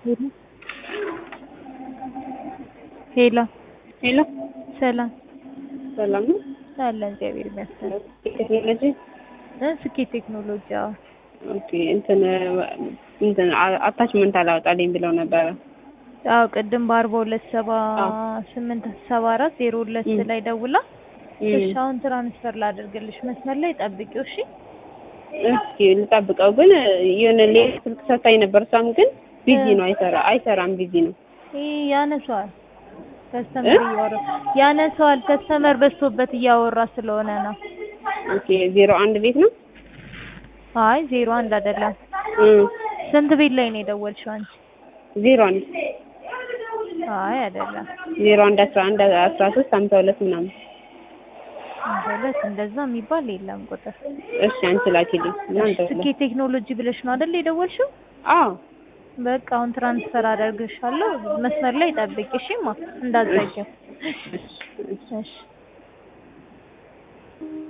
ሄሎ ሄሎ ሄሎ ሰላም ሰላም ነው። አለን እግዚአብሔር ይመስገን ቴክኖሎጂ እ ስኬት ቴክኖሎጂ አዎ ኦኬ። እንትን እንትን አታችመንት አላወጣልኝ ብለው ነበረ። አዎ ቅድም በአርባ ሁለት ሰባ ስምንት ሰባ አራት ዜሮ ሁለት ላይ ደውላ እሺ አሁን ትራንስፈር ላደርግልሽ መስመር ላይ ጠብቂው እሺ እስኪ ልጠብቀው። ግን የሆነ ሌላ ስልክ ሰታኝ ነበር። እሷም ግን ቢዚ ነው፣ አይሰራ አይሰራም፣ ቢዚ ነው። ይህ ያነሷል ከስተመር እያወራ ያነሷል። ከስተመር በዝቶበት እያወራ ስለሆነ ነው። ኦኬ ዜሮ አንድ ቤት ነው። አይ ዜሮ አንድ አይደለም። ስንት ቤት ላይ ነው የደወልሽው አንቺ? ዜሮ አንድ አይ አይደለም። ዜሮ አንድ አስራ አንድ አስራ ሶስት ሀምሳ ሁለት ምናምን ማለት እንደዛ የሚባል የለም ቁጥር። እሺ አንቺ ላኪልኝ። እናንተ ስኬት ቴክኖሎጂ ብለሽ ነው አይደል የደወልሽው? አዎ በቃ አሁን ትራንስፈር አደርግሻለሁ። መስመር ላይ ጠብቂ እሺማ፣ እንዳትዘጊው። እሺ